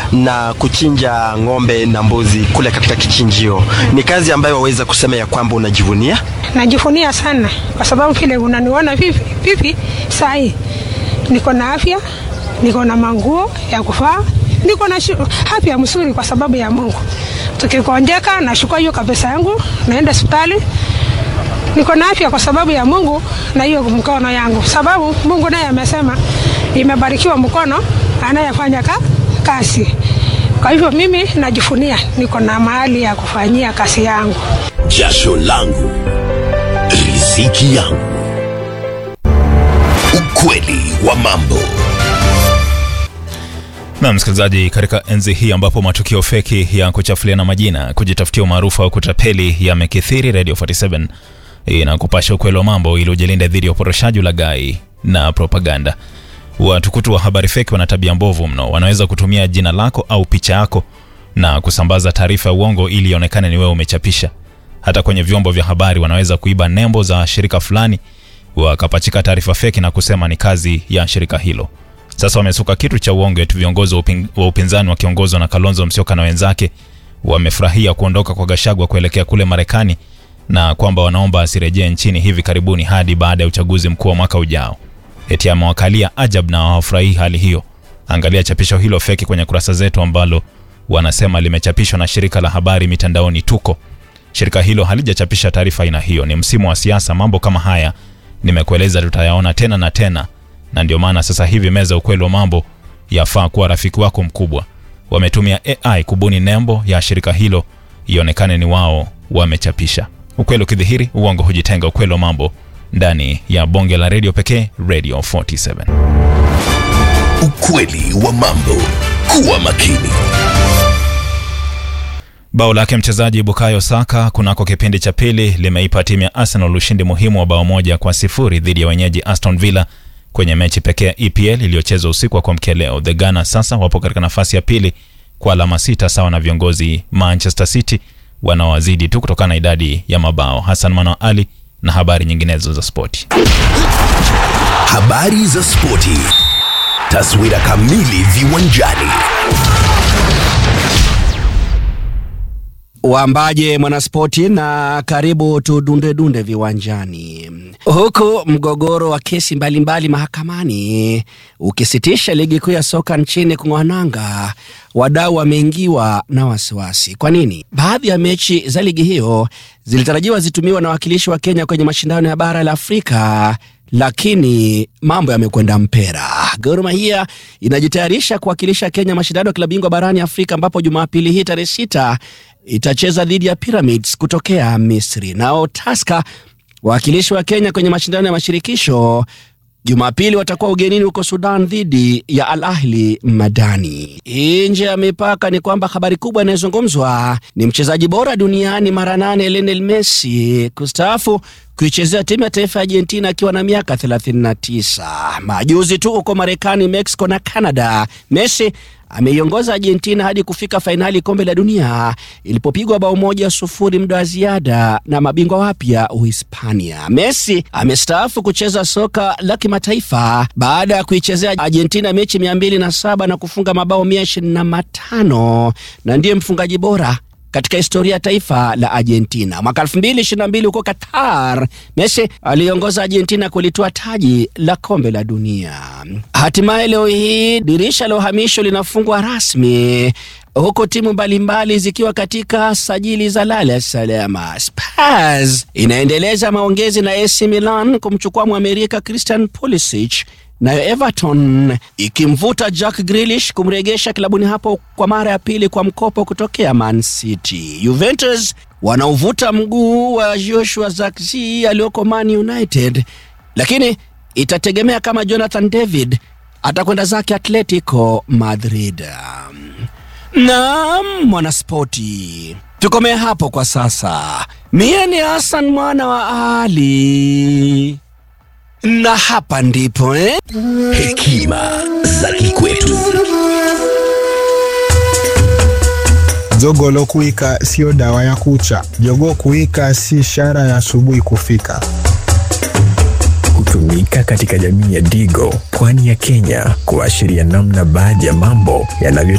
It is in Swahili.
na kuchinja ng'ombe na mbuzi kule katika kichinjio. Ni kazi ambayo waweza kusema ya kwamba unajivunia? Najivunia sana kwa sababu vile unaniona vipi vipi saa hii niko na afya, niko na manguo ya kuvaa, niko na afya mzuri kwa sababu ya Mungu. Tukikonjeka nashukua hiyo kabisa yangu, naenda hospitali niko na afya kwa sababu ya Mungu na hiyo mkono yangu, sababu Mungu naye amesema imebarikiwa mkono anayefanya ka, kazi. Kwa hivyo mimi najifunia niko na mahali ya kufanyia kazi yangu. Jasho langu riziki yangu. Ukweli wa mambo. Na msikilizaji, katika enzi hii ambapo matukio feki ya kuchafuliana majina, kujitafutia umaarufu au kutapeli yamekithiri, Radio 47 inakupasha ukweli wa mambo ili ujilinda dhidi ya uporoshaji, ulaghai na propaganda. Watukutu wa habari feki wana tabia mbovu mno. Wanaweza kutumia jina lako au picha yako na kusambaza taarifa ya uongo ili ionekane ni wewe umechapisha. Hata kwenye vyombo vya habari wanaweza kuiba nembo za shirika fulani, wakapachika taarifa feki na kusema ni kazi ya shirika hilo. Sasa wamesuka kitu cha uongo eti viongozi wa, upin, wa upinzani wakiongozwa na Kalonzo Musyoka na wenzake wamefurahia kuondoka kwa Gachagua kuelekea kule Marekani na kwamba wanaomba asirejee nchini hivi karibuni hadi baada ya uchaguzi mkuu wa mwaka ujao. Eti amewakalia ajab na hawafurahii hali hiyo. Angalia chapisho hilo feki kwenye kurasa zetu ambalo wanasema limechapishwa na shirika la habari mitandaoni Tuko. Shirika hilo halijachapisha taarifa aina hiyo. Ni msimu wa siasa, mambo kama haya nimekueleza tutayaona tena na tena, na ndio maana sasa hivi meza ukweli wa mambo yafaa kuwa rafiki wako mkubwa. Wametumia AI kubuni nembo ya shirika hilo ionekane ni wao wamechapisha. Ukweli ukidhihiri, uongo hujitenga. Ukweli wa mambo ndani ya bonge la redio pekee, Radio 47. Ukweli wa mambo. Kuwa makini. Bao lake mchezaji Bukayo Saka kunako kipindi cha pili limeipa timu ya Arsenal ushindi muhimu wa bao moja kwa sifuri dhidi ya wenyeji Aston Villa kwenye mechi pekee ya EPL iliyochezwa usiku wa kuamkia leo. The Gunners sasa wapo katika nafasi ya pili kwa alama sita sawa na viongozi Manchester City wanaowazidi tu kutokana na idadi ya mabao. Hassan Mano Ali na habari nyinginezo za spoti. Habari za spoti. Taswira kamili viwanjani. Wambaje mwanaspoti, na karibu tudundedunde viwanjani. Huku mgogoro wa kesi mbalimbali mbali mahakamani ukisitisha ligi kuu ya soka nchini kung'wananga, wadau wameingiwa na wasiwasi. Kwa nini? Baadhi ya mechi za ligi hiyo zilitarajiwa zitumiwa na wakilishi wa Kenya kwenye mashindano ya bara la Afrika lakini mambo yamekwenda mpera. Gor Mahia inajitayarisha kuwakilisha Kenya mashindano ya klabu bingwa barani Afrika, ambapo Jumapili hii tarehe sita itacheza dhidi ya Pyramids kutokea Misri. Nao Taska wawakilishi wa Kenya kwenye mashindano ya mashirikisho Jumapili watakuwa ugenini huko Sudan dhidi ya Al Ahli Madani. Nje ya mipaka ni kwamba habari kubwa inayozungumzwa ni mchezaji bora duniani mara nane Lionel Messi kustaafu kuichezea timu ya taifa ya Argentina akiwa na miaka 39. Majuzi tu huko Marekani, Mexico na Canada, Messi ameiongoza Argentina hadi kufika fainali kombe la dunia ilipopigwa bao moja sufuri muda wa ziada na mabingwa wapya Uhispania. Messi amestaafu kucheza soka la kimataifa baada ya kuichezea Argentina mechi mia mbili na saba na kufunga mabao mia ishirini na matano na ndiye mfungaji bora katika historia ya taifa la Argentina. Mwaka 2022 huko Qatar, Messi aliongoza Argentina kulitoa taji la kombe la dunia. Hatimaye leo hii dirisha la uhamisho linafungwa rasmi huku timu mbalimbali zikiwa katika sajili za lala salama. Spurs inaendeleza maongezi na AC Milan kumchukua Mwamerika Christian Pulisic nayo Everton ikimvuta Jack Grealish kumregesha klabuni hapo kwa mara ya pili kwa mkopo kutokea Man City. Juventus wanaovuta mguu wa Joshua Zirkzee aliyoko Man United, lakini itategemea kama Jonathan David atakwenda zake Atletico Madrid. Naam, mwanaspoti, tukomee hapo kwa sasa. Mie ni Hassan mwana wa Ali na hapa ndipo eh? Hekima za kikwetu. Jogoo kuwika sio dawa ya kucha. Jogoo kuwika si ishara ya asubuhi kufika. Hutumika katika jamii ya Digo, pwani ya Kenya, kuashiria namna baadhi ya mambo yanavyo